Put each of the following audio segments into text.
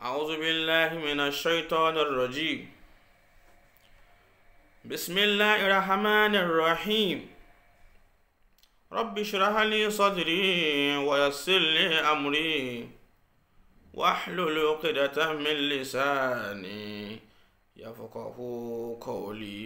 أعوذ بالله من الشيطان الرجيم بسم الله الرحمن الرحيم رب اشرح لي صدري ويسر لي أمري واحلل عقدة من لساني يفقه قولي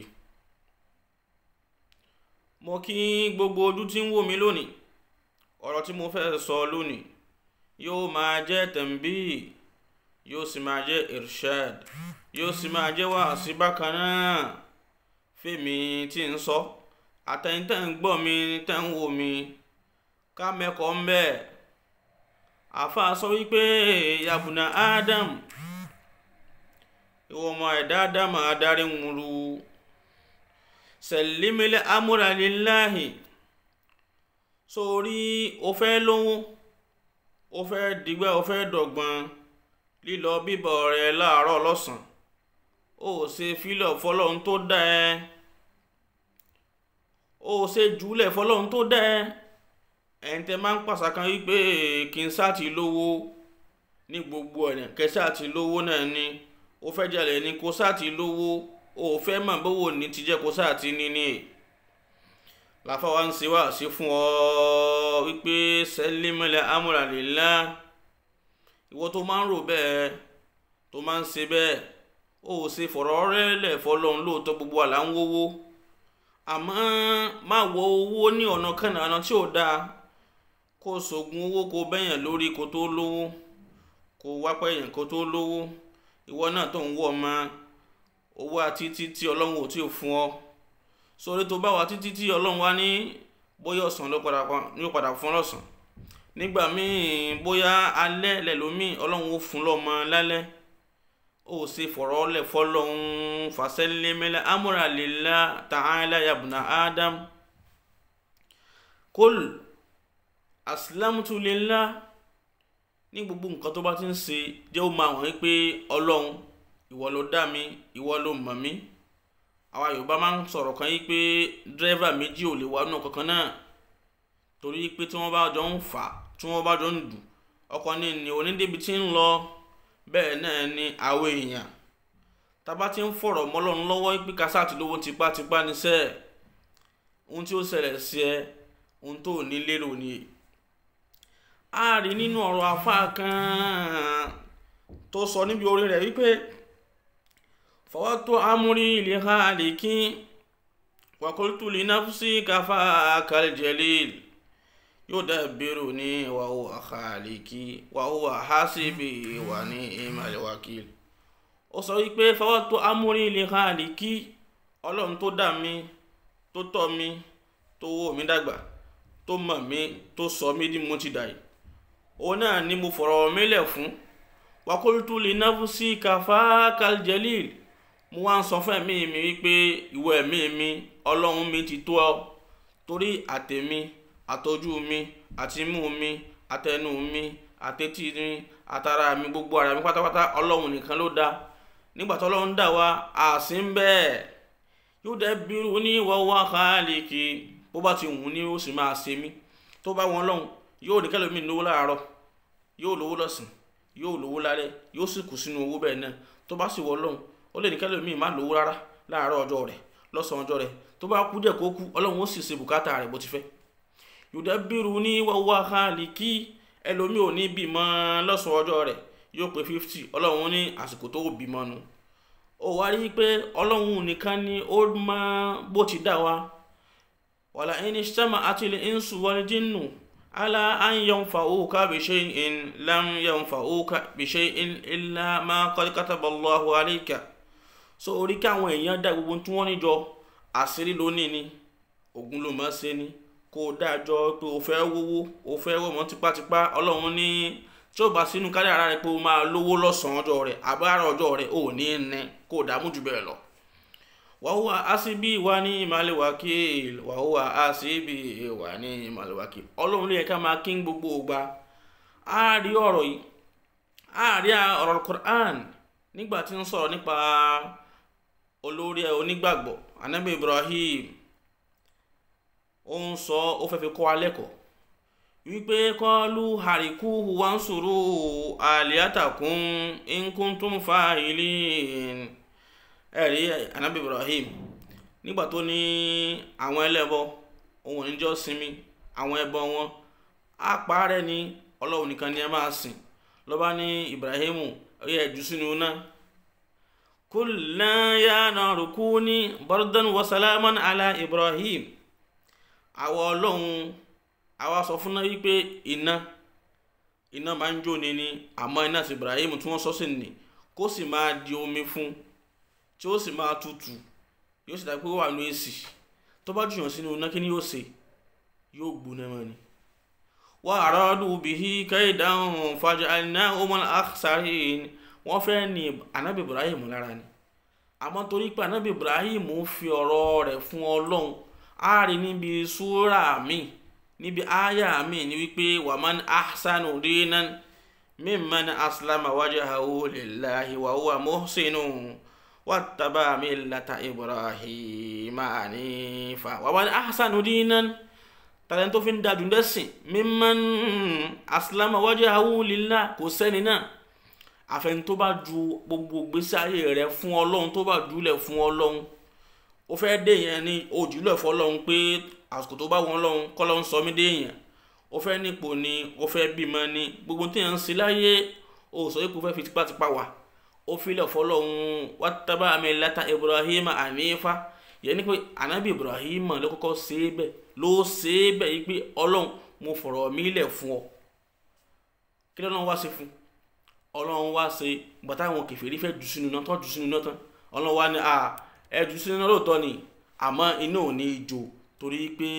mo kí gbogbo ojú tí ń wò mí lónìí ọ̀rọ̀ tí mo fẹ́ sọ lónìí yóò máa jẹ́ tẹ̀m̀bí yóò sì máa jẹ́ irshad yóò sì máa jẹ́ wàásí bákan náà fèmí tí ń sọ àtẹ̀yìn tẹ̀ ń gbọ́ mi tẹ̀ ń wò mí ká mẹ́kọ̀ọ́ ń bẹ́ẹ̀ àfa sọ wípé yabuna adam ìwọ ọmọ ẹ̀dá ádámà adarí ń ru sẹ̀límílẹ̀ amúraliláhì sórí o fẹ́ lówó o fẹ́ dìgbà o fẹ́ dọ̀gbọ́n lílọ bíbọ̀ rẹ láàárọ̀ lọ́sàn ó ṣe fílọ̀ fọlọ́run tó dá ẹ ó ṣe jùlẹ̀ fọlọ́run tó dá ẹ ẹ̀yin tẹ́ máa ń pàṣà kan wípé kí n sáà ti lówó ní gbogbo ọ̀nà kẹsà ti lówó náà ni ó fẹ́ jalè ní kó sáà ti lówó ó fẹ́ mọ̀ bówó ní ti jẹ́ kó sáà ti ní ní láfa wa ń ṣe wá sí fún ọ wípé sẹ́límẹ́lẹ̀ amúralélá ìwọ tó máa ń rò bẹ́ẹ̀ tó máa ń ṣe bẹ́ẹ̀ ó ṣe fọ̀rọ̀ rẹ́lẹ̀ fọlọ́run lóòótọ́ gbogbo àlà ń wówó àmọ́ má wọ owó ní ọ̀nà kànáà ọ̀nà tí ò dáa kó sògùn owó kó bẹ́yàn lórí kó tó lówó kó wápẹ́ yẹn kó tó lówó ìwọ náà tó ń wọ̀ ma owó àti títí ọlọ́run ò tí ò fún ọ sórí tó bá wà títí tí ọlọ́run wá ní bóyá ọ̀sán ló padà fún lọ́sàn nígbà míì bóyá alẹ́ lẹ́lòmíì ọlọ́run ó fún lọ́mọ lálẹ́ ó sì fọ̀rọ̀ lẹ̀ fọlọ́run fàṣẹ́lẹ́mẹ́lẹ́ amúralélá ta'ala yabuna adam kol asilamutu lillah ní gbogbo nǹkan tó bá ti ń ṣe jẹ́ ó máa wọ̀nyí pé ọlọ́run ìwọ ló dá mi ìwọ ló mọ̀ mí àwa yorùbá máa ń sọ̀rọ̀ kan yí pé dírẹ́fà méjì ò lè wá nù kankan náà torí pé tí wọ́n bá jọ ń fà tí wọ́n bá jọ ń dù ọkọ̀ ní ní onídébi tí ń lọ bẹ́ẹ̀ náà ni àwọn èèyàn tábà ti ń fọ̀rọ̀ mọ́lọ́run lọ́wọ́ pé kásá àti lówó tipátipá níṣẹ́ ohun tí ó ṣẹlẹ̀ sí ẹ ohun tó ní lérò ni a rí nínú ọ̀rọ̀ afá kan tó sọ níbi orí rẹ̀ wípé fọwọ́tò amúrí ilé ha àlèkí wàkúrútù lè náfúsí káfá kàlìjẹlìl yóò dàbírò ní wàhù àkàlèkí wàhù àhásíbì wà ní ìmàlẹ̀wàkìl ó sọ wípé fọwọ́tò amúrí ilé ha àlèkí ọlọ́run tó dá mi tó tọ́ mi tó wò mí dàgbà tó mọ̀ mí tó sọ mí ní mo ti dà yìí òun náà ni mo fọ̀rọ̀ mílẹ̀ fún wàkúrútù lè náfúsí káfá kàlìjẹlìl mo wá ń sọ fún ẹ̀mí mi wípé ìwọ ẹ̀mí mi ọlọ́run mi ti tó ọ torí àtẹ̀mí àtọ́jú mi àtimú mi àtẹnu mi àtẹ́tí mi àtara mi gbogbo ara mi pátápátá ọlọ́run nìkan ló dá nígbà tó ọlọ́run dá wa àsí ń bẹ́ẹ̀ yóò dẹ́ bírú ní wọ́wọ́ khálíkì bó bá ti wù ní ó sì máa ṣe mí tó bá wọn lọ́hùn yóò ní kẹlòmíì lówó láàárọ̀ yóò lówó lọ́sàn yóò lówó lálẹ́ yóò sì kù sínú owó bẹ́ẹ̀ náà tó bá sì wọ lọ́hùn ó lè ní kẹ́lẹ́ mi má lówó rárá láàárọ̀ ọjọ́ rẹ̀ lọ́sàn-án ọjọ́ rẹ̀ tó bá kú díẹ̀ kó kú ọlọ́run ó sì ṣe bùkátà rẹ̀ bó ti fẹ́. yòdà bírù ní wàwá khálíkì ẹlòmíì ò ní bímọ lọ́sàn-án ọjọ́ rẹ̀ yóò pé fifty ọlọ́run ní àsìkò tó bímọ nu. ó wá rí i pé ọlọ́run nìkan ni ó mọ bó ti dá wa. wàlà ẹni sẹ́mà àti ilé ìnsù wal jinnu ala an yanfa'uka bi shay'in lam yanfa'uka bi shay'in illa ma qad kataba Allahu alayka so orí kí àwọn èèyàn dá gbogbo tí wọ́n níjọ àṣírí lónìí ni ogun ló máa ṣe ni kó o dájọ́ pé o fẹ́ wówó o fẹ́ wọ́mọ tipátipá ọlọ́run ní tí ó bá sínú kádàrá rẹ pé o máa lówó lọ́sàn-án ọjọ́ rẹ àbára ọjọ́ rẹ ò ní ní kó o dààmú jù bẹ́ẹ̀ lọ. wàhùwà àṣìbí wà ní ìmàlẹ̀ wákìl wàhùwà àṣìbí wà ní ìmàlẹ̀ wákìl ọlọ́run ló yẹ ká máa kí gbogbo ògbà á rí ọ̀rọ̀ yìí á rí ọ̀rọ̀ Qur'an nígbà tí ń sọ̀rọ̀ nípa olórí onígbàgbọ́ anabi ibrahim ó ń sọ ó fẹ́ fi kọ́ alẹ́ kọ́ wípé kọlu hariku wansuru aliyatakun inkuntum fa'ilin ẹ̀rí anabi ibrahim nígbà tó ní àwọn ẹlẹ́bọ ohun ìjọ sinmi àwọn ẹbọ wọn á parẹ́ ní ọlọ́run nìkan ni ẹ máa sìn lọ́ba ní ibrahim ó yẹ jù sínú náà kulna ya naru kuni bardan wa salaman ala ibrahim àwa ọlọ́run àwa sọ fún náà wípé iná iná máa ń jó ni ni àmọ́ iná sí ibrahim tí wọ́n sọ sí ni kó sì máa di omi fún tí ó sì máa tutù yóò sì dá pé ó wà ní èsì tó bá jùyàn sínú iná kí ni yóò ṣe yóò gbóná mọ́ ni. wa aradu bihi kaidan faj'alnahumul akhsarin wọ́n fẹ́ ní anabi ibrahim lára ni àmọ́ torí pé anabi ibrahim fi ọ̀rọ̀ rẹ̀ fún ọlọ́run á rí níbi súrà mi níbi áyà mi ní wípé waman ahsanu dinan mimman aslama wajhahu lillahi wa huwa muhsinun wattaba millata ibrahima hanifa waman ahsanu dinan tàlẹ́ tó fi ń dájú dẹ́sìn mimman aslama wajhahu lillahi kò sẹ́ni náà àfẹn tó bá ju gbogbo gbèsè ayé rẹ fún ọlọ́run tó bá jùlẹ̀ fún ọlọ́run ó fẹ́ dé yẹn ní ojúlẹ̀ fọlọ́run pé àsìkò tó bá wọn lọ́run kọ́ lọ́run sọ mí dé yẹn ó fẹ́ nípò ni ó fẹ́ bímọ ni gbogbo tí yẹn ń ṣe láyé ó sọ pé kò fẹ́ fi tipátipá wà ó filẹ̀ fọlọ́run wattaba millata Ibrahima hanifa yẹn ni pé anabi Ibrahima ló kọ́kọ́ ṣe é bẹ́ẹ̀ ló ṣe é bẹ́ẹ̀ yìí pé ọlọ́run mo fọ̀rọ̀ mí lẹ̀ fún ọ kí lọ́nà wá sí fún ọlọ́run wá ṣe gbàtà àwọn kèfèrí fẹ́ jù sínú náà tán jù sínú náà tán ọlọ́run wá ní ẹ jù sínú náà lóòótọ́ ni àmọ́ iná ò ní í jó torí pé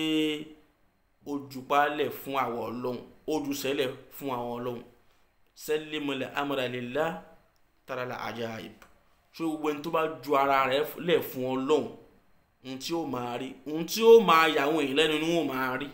ó jù pálẹ̀ fún àwọn ọlọ́run ó jù sẹ́lẹ̀ fún àwọn ọlọ́run sẹ́lẹ̀mọlẹ̀ amúralélá tàràlà ajaib ṣé gbogbo ẹni tó bá ju ara rẹ̀ lẹ̀ fún ọlọ́run ohun tí ó máa rí ohun tí ó máa yà àwọn èèyàn lẹ́nu ni wọ́n máa rí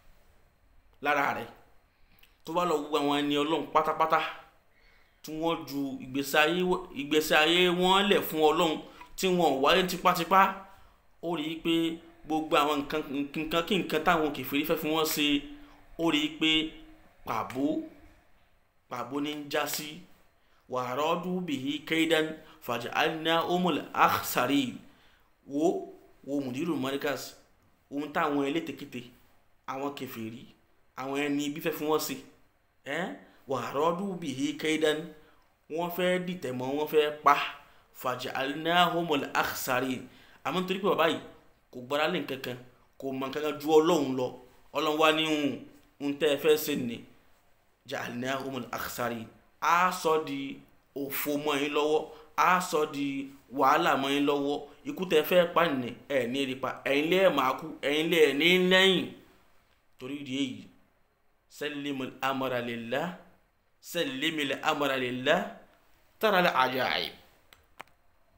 lára rẹ̀ tó bá lọ gbogbo àwọn ẹni ọlọ́run pátápátá tí wọ́n ju ìgbésí ayé wọn lẹ̀ fún ọlọ́run tí wọ́n wáyé tipátipá ó rí i pé gbogbo àwọn nǹkan kí nǹkan táwọn kèfèrí fẹ́ fi wọ́n ṣe ó rí i pé pàbó pàbó ní ń já sí wàrọ́dù bìí kaidan faj'alna umul akhsari wo wo mùdírù mọ́ríkàs ohun táwọn elétekete àwọn kèfèrí àwọn ẹni ibi fẹ́ fi wọ́n ṣe ẹ́ wàrọ́dù bìí kaidan wọ́n fẹ́ dìtẹ̀ mọ́ wọ́n fẹ́ pa faj'alnahumul akhsarin àmọ́ nítorí pé bàbá yìí kò gbára lé nkankan kò mọ nkankan ju ọlọ́run lọ ọlọ́run wá ní hùn ń tẹ́ ẹ fẹ́ ṣe nì ja'alnahumul akhsarin á sọ di òfò mọ́ yín lọ́wọ́ á sọ di wàhálà mọ́ yín lọ́wọ́ ikú tẹ́ fẹ́ pa nì ẹ̀ ní èrè pa ẹ̀yin lé ẹ̀ máa kú ẹ̀yin lé ẹ̀ ní lẹ́yìn torí ìdí èyí sallimul amra lillah sallimil amra lillah tara al ajaib